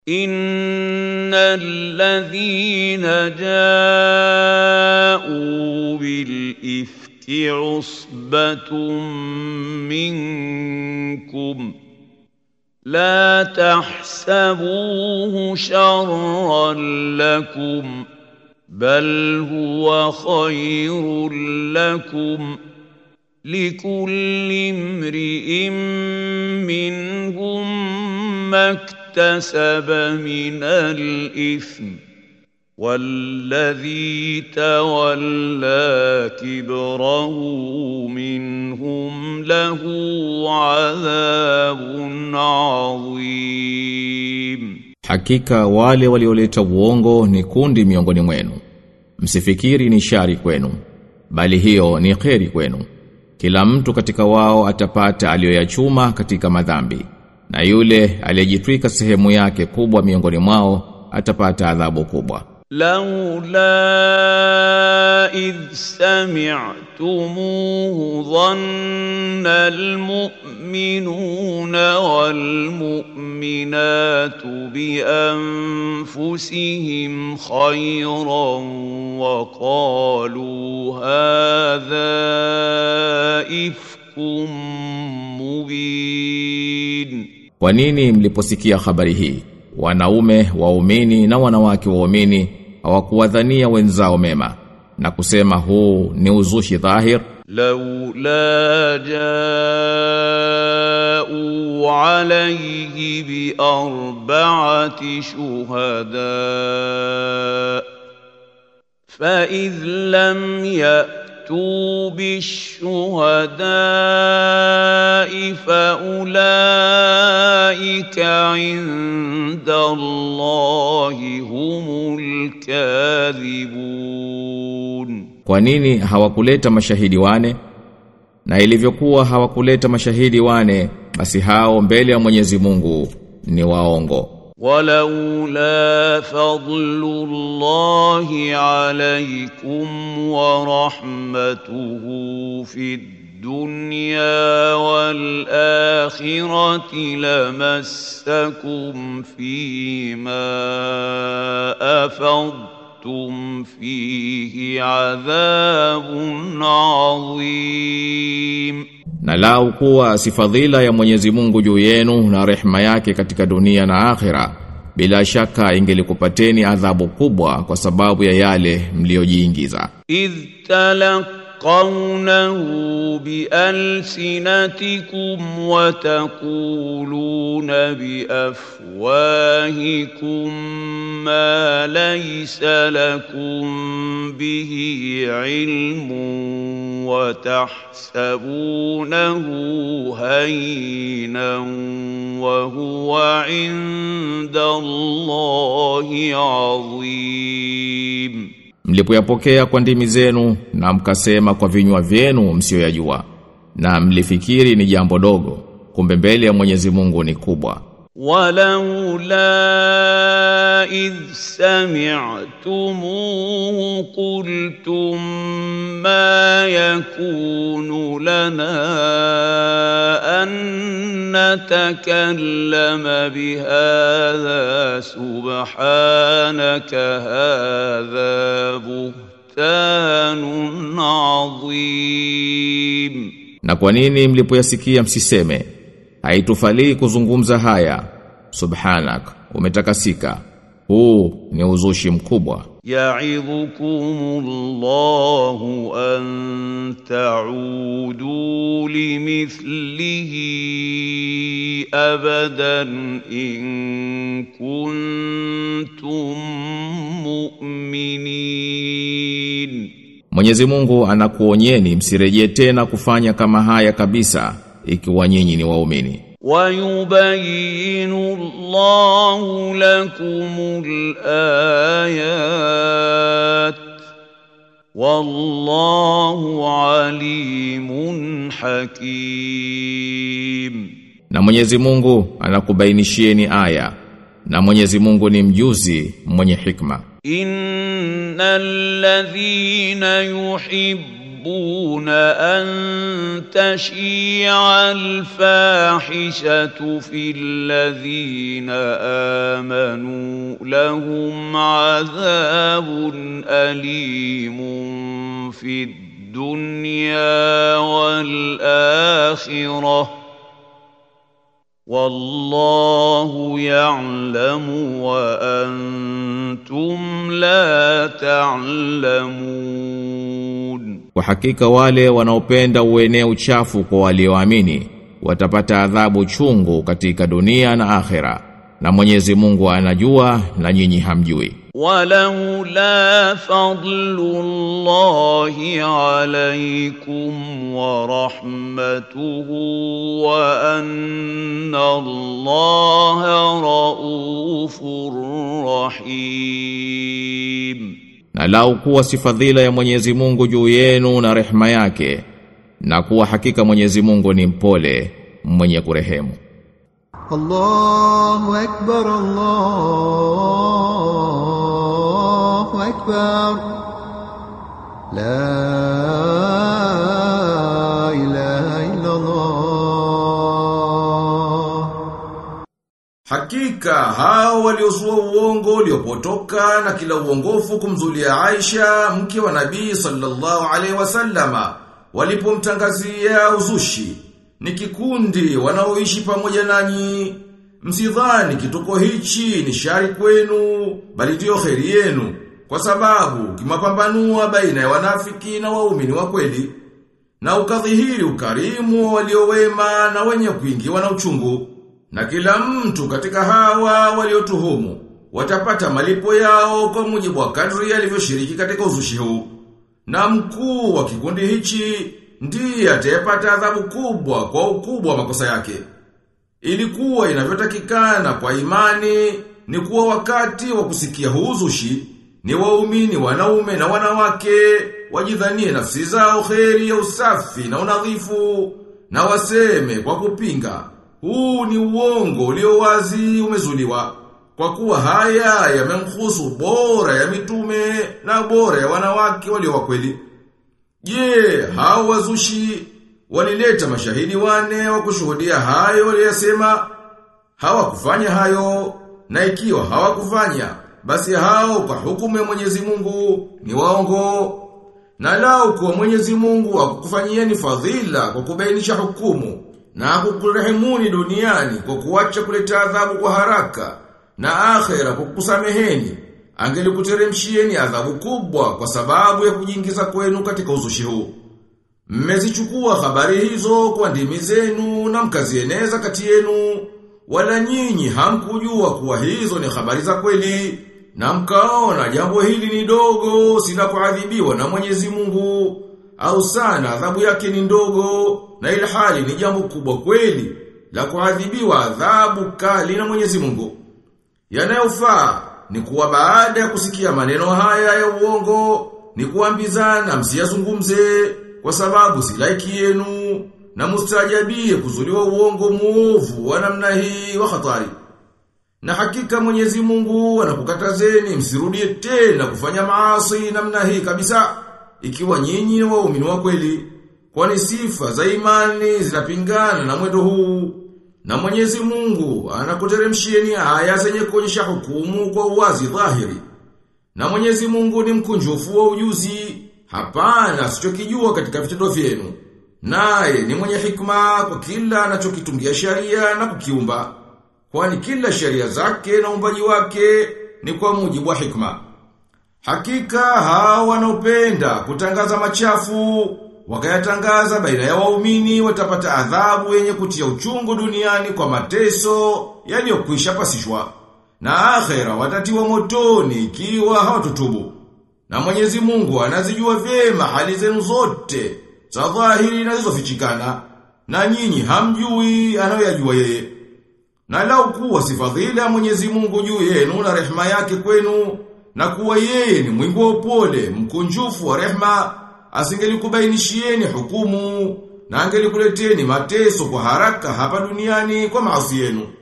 إن الذين جاءوا بالإفك عصبة منكم لا تحسبوه شرا لكم بل هو خير لكم لكل امرئ منهم ما اكتسب من الإثم والذي تولى كبره منهم له عذاب عظيم Hakika wale walioleta uongo ni kundi miongoni mwenu. Msifikiri ni shari kwenu, bali hiyo ni kheri kwenu. Kila mtu katika wao atapata aliyoyachuma katika madhambi, na yule aliyejitwika sehemu yake kubwa miongoni mwao atapata adhabu kubwa. لولا إذ سمعتموه ظن المؤمنون والمؤمنات بأنفسهم خيرا وقالوا هذا إفك مبين Kwa nini mliposikia habari hii wanaume waumini na wanawake waumini hawakuwadhania wenzao mema na kusema huu ni uzushi dhahir لولا جاءوا عليه بأربعة شهداء فإذ لم يأتوا بالشهداء فأولئك عند الله هم الكاذبون Kwa nini hawakuleta mashahidi wane? Na ilivyokuwa hawakuleta mashahidi wane, basi hao mbele ya Mwenyezi Mungu ni waongo. ولولا فضل الله عليكم ورحمته في الدنيا والآخرة لمسكم فيما أفضتم فيه عذاب عظيم Na lau kuwa si fadhila ya Mwenyezi Mungu juu yenu na rehema yake katika dunia na akhira, bila shaka ingelikupateni adhabu kubwa kwa sababu ya yale mliojiingiza. إذ تلقونه بألسنتكم وتقولون بأفواهكم ما ليس لكم به علم وتحسبونه هينا وهو عند الله عظيم Mlipoyapokea kwa ndimi zenu na mkasema kwa vinywa vyenu msioyajua na mlifikiri ni jambo dogo kumbe mbele ya Mwenyezi Mungu ni kubwa. ولولا إذ سمعتموه قلتم ما يكون لنا أن نتكلم بهذا سبحانك هذا بهتان عظيم Na kwa nini mlipoyasikia msiseme haitufalii kuzungumza haya subhanak umetakasika huu ni uzushi mkubwa يعظكم الله أن تعودوا لمثله أبدا إن كنتم مؤمنين Mwenyezi Mungu anakuonyeni msirejee tena kufanya kama haya kabisa ikiwa nyinyi ni waumini ويبين الله لكم الآيات والله عليم حكيم na Mwenyezi Mungu anakubainishieni aya na Mwenyezi Mungu ni mjuzi mwenye hikma إن الذين يحبون تحبون أن تشيع الفاحشة في الذين آمنوا لهم عذاب أليم في الدنيا والآخرة والله يعلم وأنتم لا تعلمون Kwa hakika wale wanaopenda uenee uchafu kwa walioamini watapata adhabu chungu katika dunia na akhera na Mwenyezi Mungu anajua na nyinyi hamjui ولولا فضل الله عليكم ورحمته وأن الله رؤوف رحيم na lau kuwa si fadhila ya Mwenyezi Mungu juu yenu na rehema yake na kuwa hakika Mwenyezi Mungu ni mpole mwenye kurehemu الله أكبر الله أكبر لا إله إلا الله Hakika hao waliozua uongo uliopotoka na kila uongofu kumzulia Aisha mke wa Nabii sallallahu alaihi wasallama walipomtangazia uzushi ni kikundi wanaoishi pamoja nanyi msidhani kituko hichi ni shari kwenu bali ndio kheri yenu kwa sababu kimapambanua baina ya wanafiki na waumini wa kweli na ukadhihiri ukarimu wa waliowema na wenye kuingiwa na uchungu na kila mtu katika hawa waliotuhumu watapata malipo yao kwa mujibu wa kadri alivyoshiriki katika uzushi huu. Na mkuu wa kikundi hichi ndiye atayepata adhabu kubwa kwa ukubwa wa makosa yake. Ilikuwa inavyotakikana kwa imani ni kuwa wakati wa kusikia huu uzushi ni waumini wanaume na wanawake wajidhanie nafsi zao kheri ya usafi na unadhifu na waseme kwa kupinga huu ni uongo ulio wazi umezuliwa kwa kuwa haya yamemhusu bora ya mitume na bora ya wanawake walio wakweli. Je, hao wazushi walileta mashahidi wane wa kushuhudia hayo waliyasema? Hawakufanya hayo na ikiwa hawakufanya basi hao kwa hukumu ya Mwenyezi Mungu ni waongo. Na lao kwa Mwenyezi Mungu akukufanyieni fadhila kwa kubainisha hukumu na kukurehemuni duniani kwa kuacha kuleta adhabu kwa haraka na akhera kwa kukusameheni angelikuteremshieni adhabu kubwa kwa sababu ya kujiingiza kwenu katika uzushi huu mmezichukua habari hizo kwa ndimi zenu na mkazieneza kati yenu wala nyinyi hamkujua kuwa hizo ni habari za kweli na mkaona jambo hili ni dogo sila kuadhibiwa na Mwenyezi Mungu au sana adhabu yake ni ndogo na ile hali ni jambo kubwa kweli la kuadhibiwa adhabu kali na Mwenyezi Mungu. Yanayofaa ni kuwa baada ya kusikia maneno haya ya uongo ni kuambizana msiyazungumze kwa sababu si laiki yenu na mustajabie kuzuliwa uongo muovu wa namna hii wa hatari. Na hakika Mwenyezi Mungu anakukatazeni msirudie tena kufanya maasi namna hii kabisa ikiwa nyinyi ni waumini wa kweli. Kwani sifa za imani zinapingana na mwendo huu. Na Mwenyezi Mungu anakuteremshieni aya zenye kuonyesha hukumu kwa uwazi dhahiri. Na Mwenyezi Mungu ni mkunjufu wa ujuzi, hapana asichokijua katika vitendo vyenu. Naye ni mwenye hikma kwa kila anachokitungia sharia na kukiumba. Kwani kila sheria zake na umbaji wake ni kwa mujibu wa hikma. Hakika hao wanaopenda kutangaza machafu wakayatangaza baina ya waumini watapata adhabu yenye kutia uchungu duniani kwa mateso yaliyokwisha pasishwa na akhera watatiwa motoni ikiwa hawatutubu na Mwenyezi Mungu anazijua vyema hali zenu zote za dhahiri na zilizofichikana na nyinyi hamjui anayoyajua yeye na lau kuwa si fadhila ya Mwenyezi Mungu juu yenu na rehema yake kwenu na kuwa yeye ni mwingi wa upole mkunjufu wa rehema asingelikubainishieni hukumu na angelikuleteni mateso kwa haraka hapa duniani kwa maasi yenu